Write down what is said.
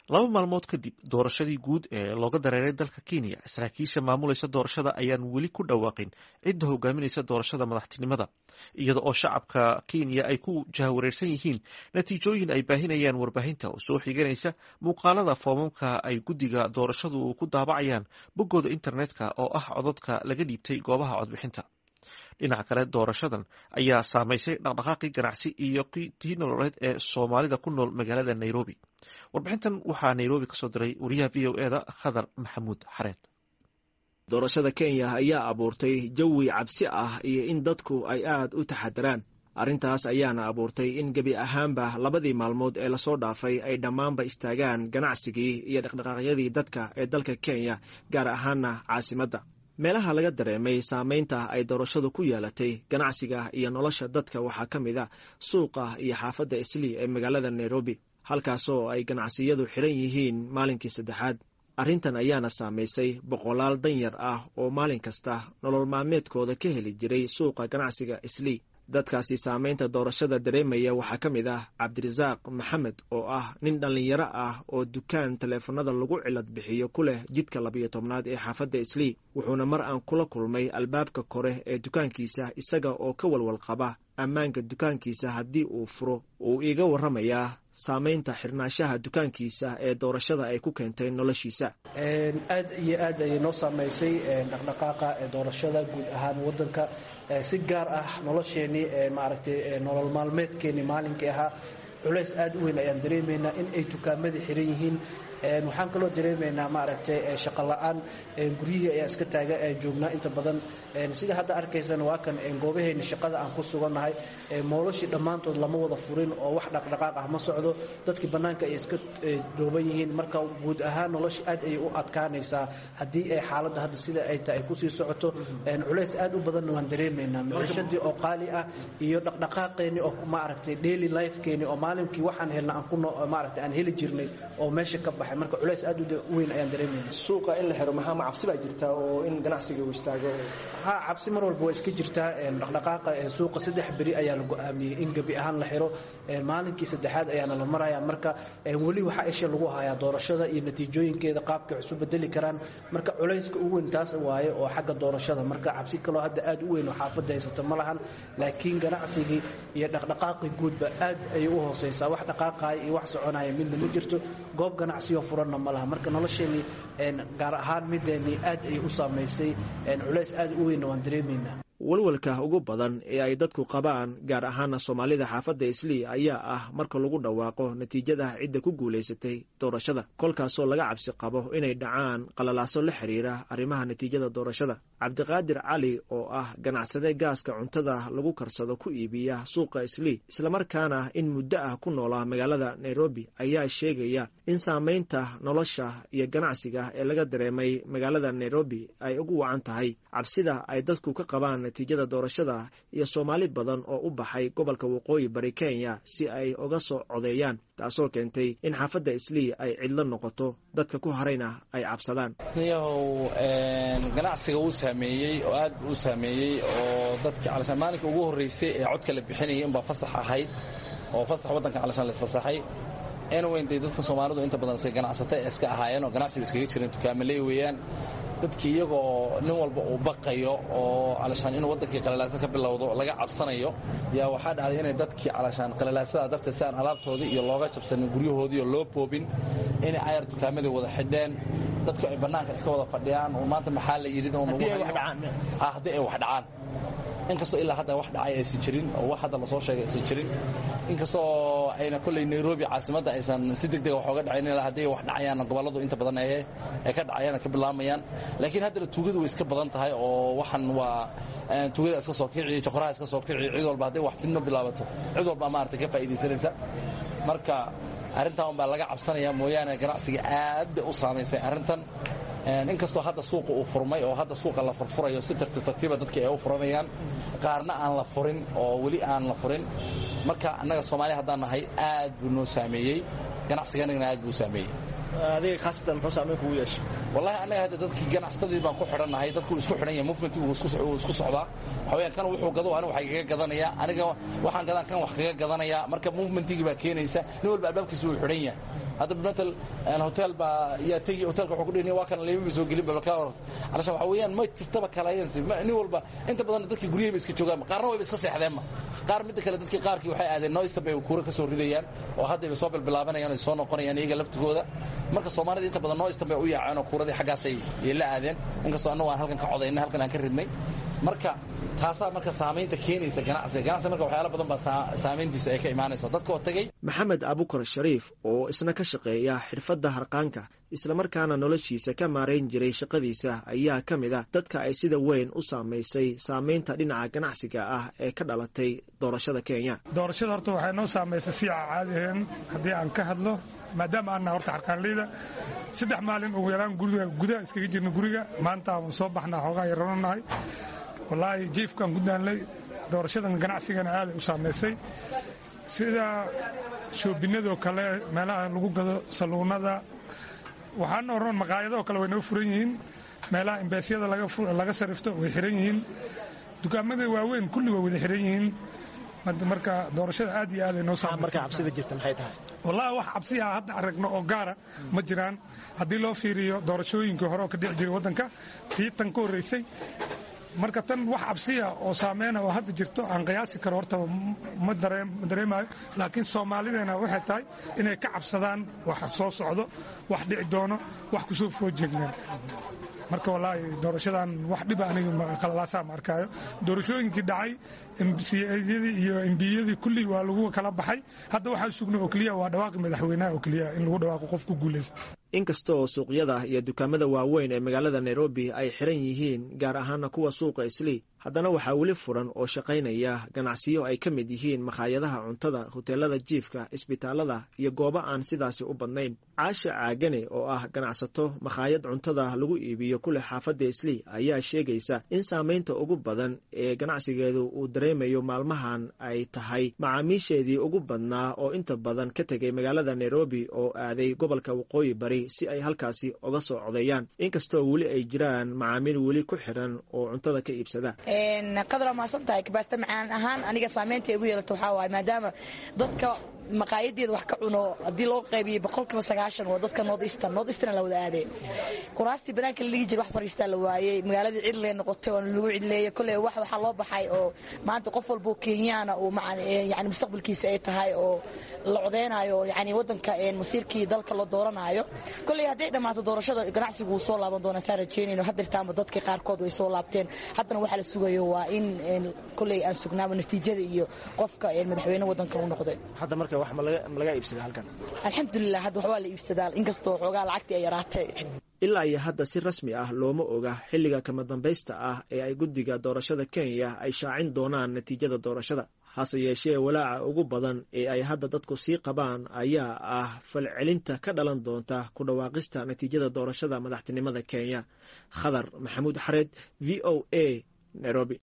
laba maalmood kadib doorashadii guud ee looga dareeray dalka kenya saraakiisha maamulaysa doorashada ayaan weli ku dhawaaqin cidda hogaaminaysa doorashada madaxtinimada iyada oo shacabka kenya ay ku jahawareersan yihiin natiijooyin ay baahinayaan warbaahinta oo soo xiganaysa muuqaalada foomamka ay guddiga doorashadu ku daabacayaan boggooda internetka oo ah cododka laga dhiibtay goobaha codbixinta dhinaca kale doorashadan ayaa saameysay dhaqdhaqaaqii ganacsi iyo tii nololeed ee soomaalida ku nool magaalada nairobi warbixintan waxaa nairobi kasoo diray wariyaha v o eda khadar maxamuud xareed doorashada kenya ayaa abuurtay jawi cabsi ah iyo in dadku ay aad u taxadaraan arrintaas ayaana abuurtay in gebi ahaanba labadii maalmood ee lasoo dhaafay ay dhammaanba istaagaan ganacsigii iyo dhaqdhaqaaqyadii dadka ee dalka kenya gaar ahaana caasimadda meelaha laga dareemay saameynta ay doorashadu ku yeelatay ganacsiga iyo nolosha dadka waxaa ka mid a suuqa iyo xaafadda islii ee magaalada nairobi halkaasoo ay ganacsiyadu xidhan yihiin maalinkii saddexaad arrintan ayaana saamaysay boqolaal danyar ah oo maalin kasta nolol maalmeedkooda ka heli jiray suuqa ganacsiga islii dadkaasi saameynta doorashada dareemaya waxaa ka mid ah cabdirasaaq maxamed oo ah nin dhallinyaro ah oo dukaan taleefanada lagu cilad bixiyo ku leh jidka labiyo tobnaad ee xaafadda islii wuxuuna mar aan kula kulmay albaabka kore ee dukaankiisa isaga oo ka walwal qaba ammaanka dukaankiisa haddii uu furo uu iiga warramayaa saameynta xirnaanshaha dukaankiisa ee doorashada ay ku keentay noloshiisa aad iyo aad ayay noo saamaysay dhaqdhaqaaqa doorashada guud ahaan wadanka si gaar ah nolosheenii maaragtay nolol maalmeedkeenii maalinkii ahaa culays aad u weyn ayaan dareemaynaa in ay dukaamadii xiran yihiin waxaan kaloo dareemaynaa maaragtay shaqo la-aan guryihii ayaa iska taaga joognaa inta badan sida hadda arkaysan waa kan goobaheena shaqada aan ku sugannahay moolashii dhammaantood lama wada furin oo wax dhaqdhaqaaq ah ma socdo dadkii bannaanka ay iska dhooban yihiin marka guud ahaan nolosha aad ayay u adkaanaysaa haddii ay xaaladda hadda sida ay tahay ay kusii socoto culays aad u badanna waan dareemaynaa micishadii oo qaali ah iyo dhaqdhaqaaqeeni oo maaragtay daily lifekeeni oo maalinkii waxaan helna aan ku maaragtay aan heli jirnay oo meesha ka baxay marka culays aad u weyn ayaan dareemayna suuqa in la xiro maxaa ma cabsi baa jirtaa oo in ganacsiga uu istaago ha cabsi mar walba waa iska jirtaa dhaqdhaqaaqa suuqa saddex beri ayaa la go-aamiyey in gebi ahaan la xiro maalinkii saddexaad ayaana la maraya marka weli waxaa isha lagu hayaa doorashada iyo natiijooyinkeeda qaabkay isu bedeli karaan marka culayska ugu weyn taas waaye oo xagga doorashada marka cabsi kaloo hadda aad u weyn oo xaafadda haysata ma lahan laakiin ganacsigii iyo dhaqdhaqaaqii guudba aad ayay u hooseysaa wax dhaqaaqaya iyo wax soconaya midna ma jirto goob ganacsiyo furanna ma laha marka nolosheenii gaar ahaan mideennii aad ayay u saamaysay culays aad u weynna waan dareemaynaa walwalka ugu badan ee ay dadku qabaan gaar ahaana soomaalida xaafadda islii ayaa ah marka lagu dhawaaqo natiijada cidda ku guulaysatay doorashada kolkaasoo laga cabsi qabo inay dhacaan qalalaaso la xiriira arrimaha natiijada doorashada cabdiqaadir cali oo ah ganacsade gaaska cuntada lagu karsado ku iibiya suuqa islii islamarkaana in muddo ah ku noolaa magaalada nairobi ayaa sheegaya in saameynta nolosha iyo ganacsiga ee laga dareemay magaalada nairobi ay ugu wacan tahay cabsida ay dadku ka qabaan natiijada doorashada iyo soomaali badan oo u baxay gobolka waqooyi bari kenya si ay uga soo codeeyaan taasoo keentay in xaafadda islii ay cidlo noqoto dadka ku harayna ay cabsadaan niyahow ganacsiga uu saameeyey oo aad u saameeyey oo dadki calashaan maalinka ugu horreysay ee codka la bixinayay unbaa fasax ahayd oo fasax waddanka calashaan la isfasaxay anwayntay dadka soomaalidu inta badan iska ganacsata ee iska ahaayeen oo ganacsiga iskaga jireen dukaamaley weeyaan dadkii iyagoo nin walba uu baqayo oo calashaan inuu waddankii qalalaasa ka bilowdo laga cabsanayo yaa waxaa dhacday inay dadkii calashaan qalalaasada darteed si aan alaabtoodii iyo looga jabsanin guryahoodii oo loo boobin inay cayar dukaamadii wada xidheen dadku ay bannaanka iska wada fadhiyaan oo maanta maxaa la yidhi haddii ay wax dhacaan inkastoo ilaa hadda wax dhacay aysan jirin oo wax hadda lasoo sheegay aysan jirin inkastoo ayna kolley nairobi caasimadda aysan si deg dega wax oga dhacayn ilaa haddii wax dhacayaan gobolladu inta badan ay ka dhacayaan ka bilaamayaan laakiin haddana tuugadu way iska badan tahay oo waxan waa tuugada iska soo kici jokoraha iska soo kici cid walba hadday wax fidno bilaabato cid walba maaragtay ka faa'iidaysanaysa marka arrintan unbaa laga cabsanaya mooyaane ganacsiga aad bay u saamaysay arrintan inkastoo hadda suuqa uu furmay oo hadda suuqa la furfurayo si tartiib tartiiba dadkii ay u furanayaan qaarna aan la furin oo weli aan la furin marka annaga soomaaliya haddaan nahay aad buu noo saameeyey ganacsiganagana aad buu saameeyey adiga khaasatan muxuu saameyn kugu yeeshay wallahi annaga hadda dadkii ganacsatadii baan ku xidhannahay dadku isku xidhan yahay movement uu isku socdaa waxa weeyaan kan wuxuu gado aniga wax kaga gadanaya aniga waxaan gadaan kan wax kaga gadanaya marka movementigii baa keenaysa nin walba albaabkiisa uu xidhan yahay hadda bimatal hotel baa yaa tegi hotelka wuxuu ku dhihi waa kana leema soo gelin ba kala calashaan waxa weeyaan ma jirtaba kalayansi nin walba inta badan dadkii guryahayba iska joogaan qaarna wayba iska seexdeenba qaar midda kale dadkii qaarkii waxay aadeen noista bay kuura ka soo ridayaan oo haddayba soo bilbilaabanayaan ay soo noqonayaan iyaga laftigooda marka soomaalida inta badan noista bay u yaaceen oo kuuradii xaggaasay la aadeen inkastoo annagu aan halkan ka codaynay halkan aan ka ridnay marka taasaa marka saamaynta keenaysa ganacsiga ganacsiga marka waxyaala badan baa saamayntiisa ay ka imaanaysa dadka oo tagay maxamed abukar shariif oo isna ka shaqeeya xirfadda harqaanka islamarkaana noloshiisa ka maarayn jiray shaqadiisa ayaa ka mid ah dadka ay sida weyn u saamaysay saamaynta dhinaca ganacsiga ah ee ka dhalatay doorashada kenya doorashada horta waxay noo saamaysay si caadiheen haddii aan ka hadlo maadaama aanna horta harqaanleyda saddex maalin ugu yaraan guriga gudaha iskaga jirna guriga maanta aan soo baxnaa xoogaa yaranonahay wallaahi jiifkaan ku daanlay doorashadan ganacsigana aaday u saamaysay sida shoobinadoo kale meelaha lagu gado saluunada waxaana oran maqaayadoo kale way noo furan yihiin meelaha imbeesyada laga sarifto way xiran yihiin dukaamada waaweyn kulli way wada xiran yihiin marka doorashada aad iyo aaday noo wallahi wax cabsiya hadda aragno oo gaara ma jiraan haddii loo fiiriyo doorashooyinkii hore oo ka dhici jiray waddanka tii tan ka horreysay marka tan wax cabsiya oo saameyna oo hadda jirto aan qiyaasi karo horta ma dareemayo laakiin soomaalideena waxay tahay inay ka cabsadaan wax soo socdo wax dhici doono wax kusoo foojeegleen marka wallaahi doorashadan wax dhiba aniga qalalaasaa ma arkaayo doorashooyinkii dhacay mciyadii iyo embiyadii kulli waa lagu kala baxay hadda waxaa sugna oo keliya waa dhawaaqi madaxweynaha oo keliya in lagu dhawaaqo qof ku guulaysta inkasta oo suuqyada iyo dukaamada waaweyn ee magaalada nairobi ay xiran yihiin gaar ahaana kuwa suuqa islii haddana waxaa weli furan oo shaqaynaya ganacsiyo ay ka mid yihiin makhaayadaha cuntada hoteelada jiifka isbitaalada iyo goobo aan sidaasi u badnayn caasha caagane oo ah ganacsato makhaayad cuntada lagu iibiyo kule xaafadda islii ayaa sheegaysa in saamaynta ugu badan ee ganacsigeedu uu dareemayo maalmahan ay tahay macaamiisheedii ugu badnaa oo inta badan ka tegay magaalada nairobi oo aaday gobolka waqooyi bari si ay halkaasi uga soo codeeyaan inkastoo weli ay jiraan macaamiil weli ku xiran oo cuntada ka iibsada qadra maasan tahay kabaasta macaan ahaan aniga saamaynta igu yeelato waxaa waaye maadaama dadka maqaayadeeda wax ka cuno haddii loo qaybiyey boqolkiiba sagaashan waa dadka north eastern north eastern la wada aadee kuraastii banaanka la dhigi jira wax fariistaa la waayey magaaladii cidlee noqotay oo lagu cidleeyey kolley wax waxaa loo baxay oo maanta qof walboo kenyaana uu yani mustaqbalkiisa ay tahay oo la codeynayo yani wadanka masiirkii dalka la dooranaayo kolley hadday dhammaato doorashada ganacsigu wuu soo laaban doonaa saa rajeynayno haddirtaanba dadka qaarkood way soo laabteen haddana waxaa la sugayo waa in kolley aan sugnaabo natiijada iyo qofka madaxweyne wadankan u noqday alxamdulilah hadda waxbaa la iibsadaa inkastoo xoogaa lacagtii ay yaraatay ilaa iyo hadda si rasmi ah looma oga xilliga kama dambaysta ah ee ay guddiga doorashada kenya ay shaacin doonaan natiijada doorashada hase yeeshee walaaca ugu badan ee ay hadda dadku sii qabaan ayaa ah falcelinta ka dhalan doonta ku dhawaaqista natiijada doorashada madaxtinimada kenya khadar maxamuud xareed v o a nairobi